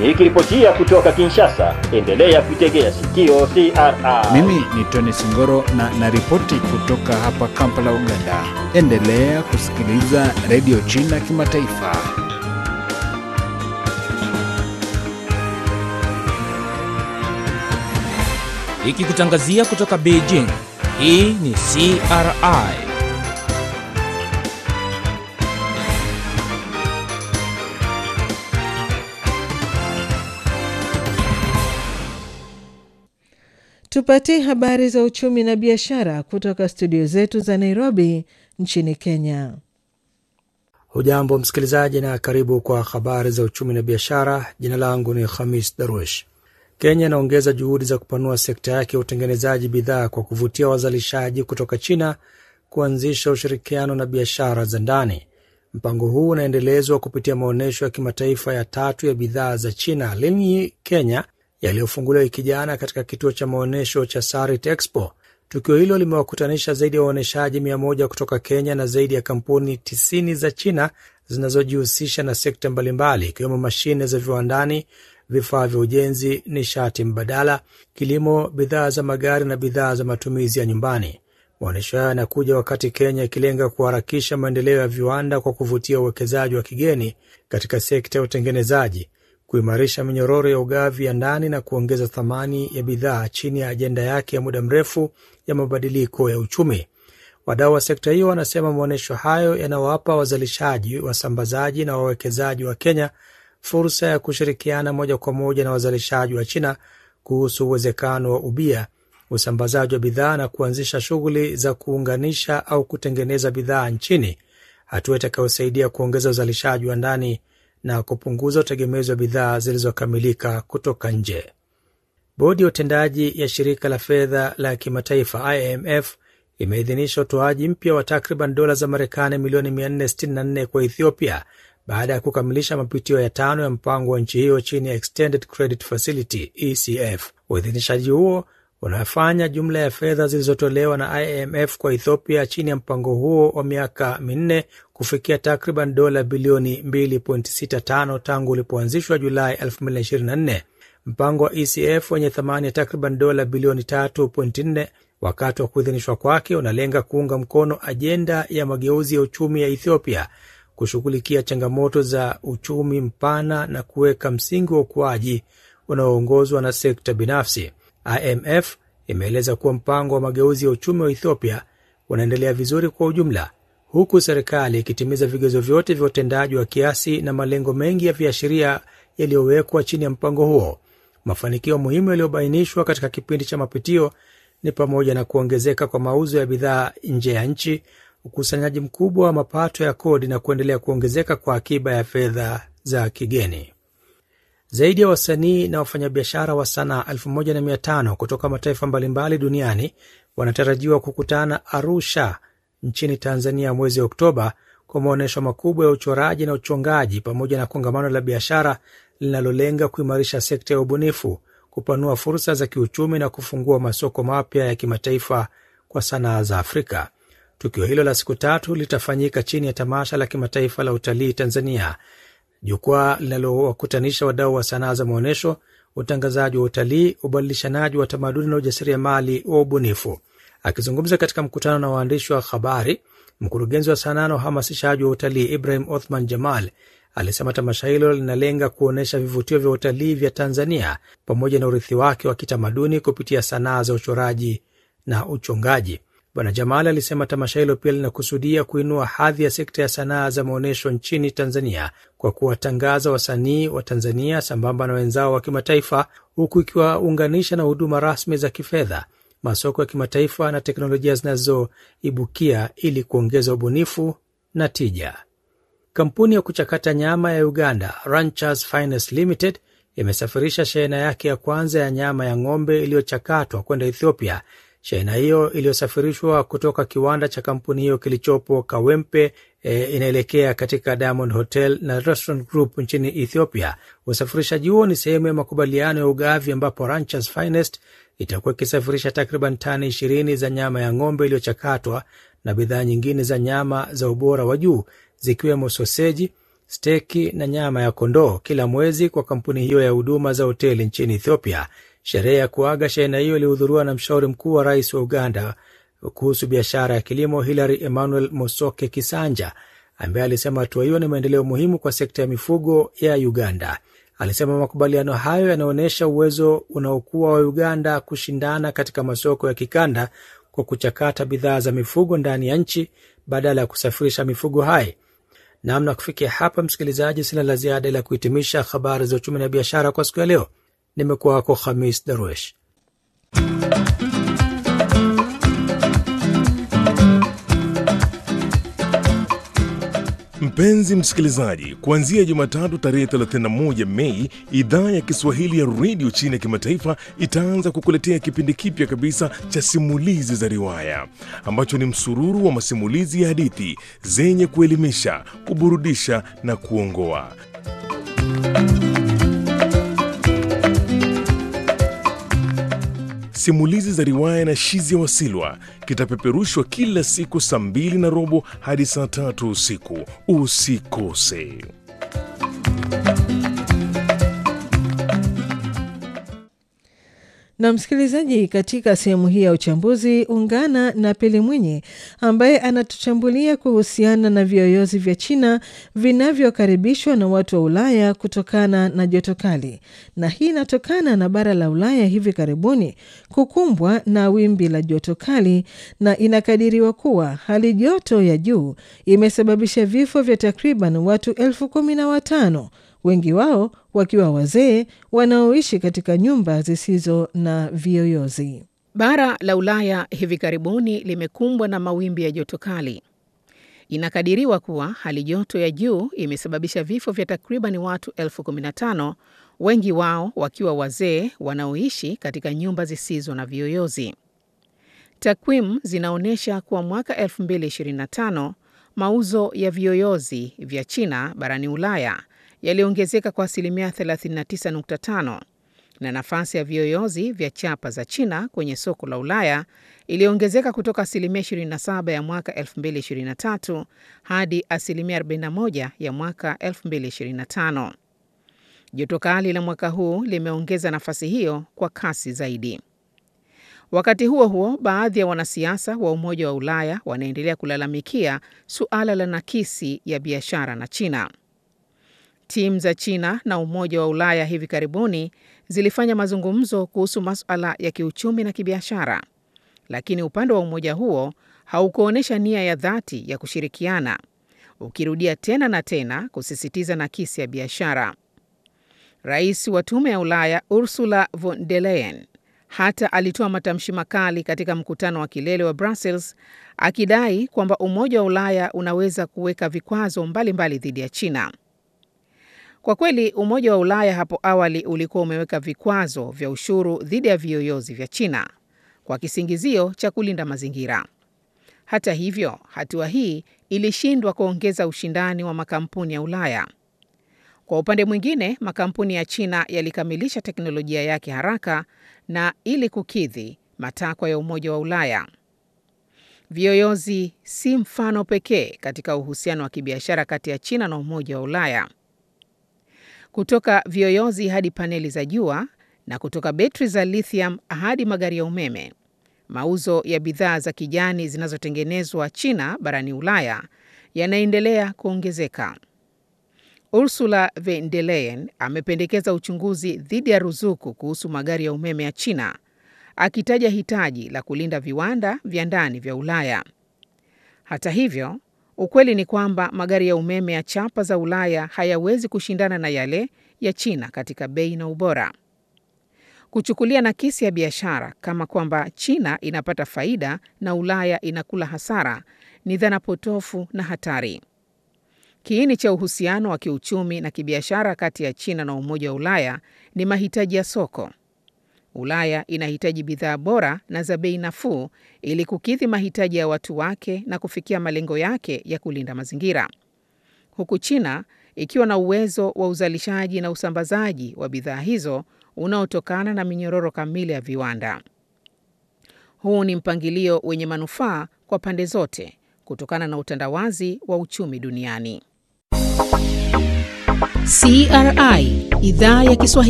Nikiripotia kutoka Kinshasa, endelea kuitegea sikio CRI. Mimi ni Tony Singoro na naripoti kutoka hapa Kampala, Uganda. Endelea kusikiliza redio China Kimataifa. Ikikutangazia kutoka Beijing. Hii ni CRI. Tupatie habari za uchumi na biashara kutoka studio zetu za Nairobi nchini Kenya. Hujambo msikilizaji, na karibu kwa habari za uchumi na biashara. Jina langu ni Khamis Darwish. Kenya inaongeza juhudi za kupanua sekta yake ya utengenezaji bidhaa kwa kuvutia wazalishaji kutoka China kuanzisha ushirikiano na biashara za ndani. Mpango huu unaendelezwa kupitia maonyesho ya kimataifa ya tatu ya bidhaa za China Linyi Kenya yaliyofunguliwa wiki jana katika kituo cha maonyesho cha Sarit Expo. Tukio hilo limewakutanisha zaidi ya waonyeshaji mia moja kutoka Kenya na zaidi ya kampuni tisini za China zinazojihusisha na sekta mbalimbali ikiwemo mashine za viwandani, vifaa vya ujenzi, nishati mbadala, kilimo, bidhaa za magari na bidhaa za matumizi ya nyumbani. Maonyesho hayo yanakuja wakati Kenya ikilenga kuharakisha maendeleo ya viwanda kwa kuvutia uwekezaji wa kigeni katika sekta ya utengenezaji, kuimarisha minyororo ya ugavi ya ndani na kuongeza thamani ya bidhaa chini ya ajenda yake ya muda mrefu ya mabadiliko ya uchumi. Wadau wa sekta hiyo wanasema maonyesho hayo yanawapa wazalishaji, wasambazaji na wawekezaji wa Kenya fursa ya kushirikiana moja kwa moja na wazalishaji wa China kuhusu uwezekano wa ubia, usambazaji wa bidhaa na kuanzisha shughuli za kuunganisha au kutengeneza bidhaa nchini, hatua itakayosaidia kuongeza uzalishaji wa ndani na kupunguza utegemezi wa bidhaa zilizokamilika kutoka nje. Bodi ya utendaji ya shirika la fedha la kimataifa IMF imeidhinisha utoaji mpya wa takriban dola za Marekani milioni 464 kwa Ethiopia baada ya kukamilisha mapitio ya tano ya mpango wa nchi hiyo chini ya Extended Credit Facility ECF. Uidhinishaji huo unafanya jumla ya fedha zilizotolewa na IMF kwa Ethiopia chini ya mpango huo wa miaka minne kufikia takriban dola bilioni 2.65 tangu ulipoanzishwa Julai 2024. Mpango wa ECF wenye thamani ya takriban dola bilioni 3.4 wakati wa kuidhinishwa kwake unalenga kuunga mkono ajenda ya mageuzi ya uchumi ya Ethiopia, kushughulikia changamoto za uchumi mpana na kuweka msingi wa ukuaji unaoongozwa na sekta binafsi. IMF imeeleza kuwa mpango wa mageuzi ya uchumi wa Ethiopia unaendelea vizuri kwa ujumla, huku serikali ikitimiza vigezo vyote vya utendaji wa kiasi na malengo mengi ya viashiria yaliyowekwa chini ya mpango huo. Mafanikio muhimu yaliyobainishwa katika kipindi cha mapitio ni pamoja na kuongezeka kwa mauzo ya bidhaa nje ya nchi, ukusanyaji mkubwa wa mapato ya kodi na kuendelea kuongezeka kwa akiba ya fedha za kigeni. Zaidi ya wasanii na wafanyabiashara wa sanaa 1500 kutoka mataifa mbalimbali duniani wanatarajiwa kukutana Arusha nchini Tanzania mwezi Oktoba kwa maonyesho makubwa ya uchoraji na uchongaji pamoja na kongamano la biashara linalolenga kuimarisha sekta ya ubunifu, kupanua fursa za kiuchumi na kufungua masoko mapya ya kimataifa kwa sanaa za Afrika. Tukio hilo la siku tatu litafanyika chini ya tamasha la kimataifa la utalii Tanzania, jukwaa linalowakutanisha wadau wa sanaa za maonyesho, utangazaji wa utalii, ubadilishanaji wa tamaduni na ujasiriamali wa ubunifu. Akizungumza katika mkutano na waandishi wa habari, mkurugenzi wa sanaa na uhamasishaji wa utalii Ibrahim Othman Jamal alisema tamasha hilo linalenga kuonyesha vivutio vya utalii vya Tanzania pamoja na urithi wake wa kitamaduni kupitia sanaa za uchoraji na uchongaji. Bwana Jamal alisema tamasha hilo pia linakusudia kuinua hadhi ya sekta ya sanaa za maonyesho nchini Tanzania kwa kuwatangaza wasanii wa Tanzania sambamba na wenzao wa kimataifa, huku ikiwaunganisha na huduma rasmi za kifedha, masoko ya kimataifa na teknolojia zinazoibukia ili kuongeza ubunifu na tija. Kampuni ya kuchakata nyama ya Uganda Ranchers Finest Limited imesafirisha shehena yake ya kwanza ya nyama ya ng'ombe iliyochakatwa kwenda Ethiopia. Shehena hiyo iliyosafirishwa kutoka kiwanda cha kampuni hiyo kilichopo Kawempe e, inaelekea katika Diamond Hotel na Restaurant Group nchini Ethiopia. Usafirishaji huo ni sehemu ya makubaliano ya ugavi ambapo Ranchers Finest itakuwa ikisafirisha takriban tani ishirini za nyama ya ng'ombe iliyochakatwa na bidhaa nyingine za nyama za ubora wa juu zikiwemo soseji, steki na nyama ya kondoo kila mwezi kwa kampuni hiyo ya huduma za hoteli nchini Ethiopia. Sherehe ya kuaga shehena hiyo ilihudhuriwa na mshauri mkuu wa rais wa Uganda kuhusu biashara ya kilimo Hilary Emmanuel Mosoke Kisanja, ambaye alisema hatua hiyo ni maendeleo muhimu kwa sekta ya mifugo ya Uganda. Alisema makubaliano hayo yanaonyesha uwezo unaokuwa wa Uganda kushindana katika masoko ya kikanda kwa kuchakata bidhaa za mifugo ndani ya nchi badala ya kusafirisha mifugo hai. Namna kufikia hapa, msikilizaji, sina la ziada ila kuhitimisha habari za uchumi na biashara kwa siku ya leo. Nimekuwa wako Khamis Darwesh. Mpenzi msikilizaji, kuanzia Jumatatu tarehe 31 Mei, idhaa ya Kiswahili ya redio chini ya kimataifa itaanza kukuletea kipindi kipya kabisa cha simulizi za riwaya ambacho ni msururu wa masimulizi ya hadithi zenye kuelimisha, kuburudisha na kuongoa. Simulizi za riwaya na Shizia Wasilwa kitapeperushwa kila siku saa mbili na robo hadi saa tatu usiku. Usikose. Na msikilizaji, katika sehemu hii ya uchambuzi ungana na Pili Mwinyi ambaye anatuchambulia kuhusiana na viyoyozi vya China vinavyokaribishwa na watu wa Ulaya kutokana na joto kali, na hii inatokana na bara la Ulaya hivi karibuni kukumbwa na wimbi la joto kali, na inakadiriwa kuwa hali joto ya juu imesababisha vifo vya takriban watu elfu kumi na watano wengi wao wakiwa wazee wanaoishi katika nyumba zisizo na viyoyozi. Bara la Ulaya hivi karibuni limekumbwa na mawimbi ya joto kali. Inakadiriwa kuwa hali joto ya juu imesababisha vifo vya takriban watu elfu kumi na tano, wengi wao wakiwa wazee wanaoishi katika nyumba zisizo na viyoyozi. Takwimu zinaonyesha kuwa mwaka 2025 mauzo ya viyoyozi vya China barani Ulaya yaliongezeka kwa asilimia 39.5 na nafasi ya viyoyozi vya chapa za China kwenye soko la Ulaya iliongezeka kutoka asilimia 27 ya mwaka 2023 hadi asilimia 41 ya mwaka 2025. Joto kali la mwaka huu limeongeza nafasi hiyo kwa kasi zaidi. Wakati huo huo, baadhi ya wanasiasa wa Umoja wa Ulaya wanaendelea kulalamikia suala la nakisi ya biashara na China. Timu za China na Umoja wa Ulaya hivi karibuni zilifanya mazungumzo kuhusu masuala ya kiuchumi na kibiashara, lakini upande wa umoja huo haukuonyesha nia ya dhati ya kushirikiana, ukirudia tena na tena kusisitiza nakisi ya biashara. Rais wa Tume ya Ulaya Ursula von der Leyen hata alitoa matamshi makali katika mkutano wa kilele wa Brussels akidai kwamba Umoja wa Ulaya unaweza kuweka vikwazo mbalimbali dhidi ya China. Kwa kweli Umoja wa Ulaya hapo awali ulikuwa umeweka vikwazo vya ushuru dhidi ya viyoyozi vya China kwa kisingizio cha kulinda mazingira. Hata hivyo, hatua hii ilishindwa kuongeza ushindani wa makampuni ya Ulaya. Kwa upande mwingine, makampuni ya China yalikamilisha teknolojia yake haraka na ili kukidhi matakwa ya Umoja wa Ulaya. Viyoyozi si mfano pekee katika uhusiano wa kibiashara kati ya China na Umoja wa Ulaya. Kutoka viyoyozi hadi paneli za jua na kutoka betri za lithium hadi magari ya umeme, mauzo ya bidhaa za kijani zinazotengenezwa China barani Ulaya yanaendelea kuongezeka. Ursula von der Leyen amependekeza uchunguzi dhidi ya ruzuku kuhusu magari ya umeme ya China, akitaja hitaji la kulinda viwanda vya ndani vya Ulaya. Hata hivyo, ukweli ni kwamba magari ya umeme ya chapa za Ulaya hayawezi kushindana na yale ya China katika bei na ubora. Kuchukulia nakisi ya biashara kama kwamba China inapata faida na Ulaya inakula hasara ni dhana potofu na hatari. Kiini cha uhusiano wa kiuchumi na kibiashara kati ya China na Umoja wa Ulaya ni mahitaji ya soko. Ulaya inahitaji bidhaa bora na za bei nafuu ili kukidhi mahitaji ya watu wake na kufikia malengo yake ya kulinda mazingira, huku China ikiwa na uwezo wa uzalishaji na usambazaji wa bidhaa hizo unaotokana na minyororo kamili ya viwanda. Huu ni mpangilio wenye manufaa kwa pande zote kutokana na utandawazi wa uchumi duniani. CRI idhaa ya Kiswahili.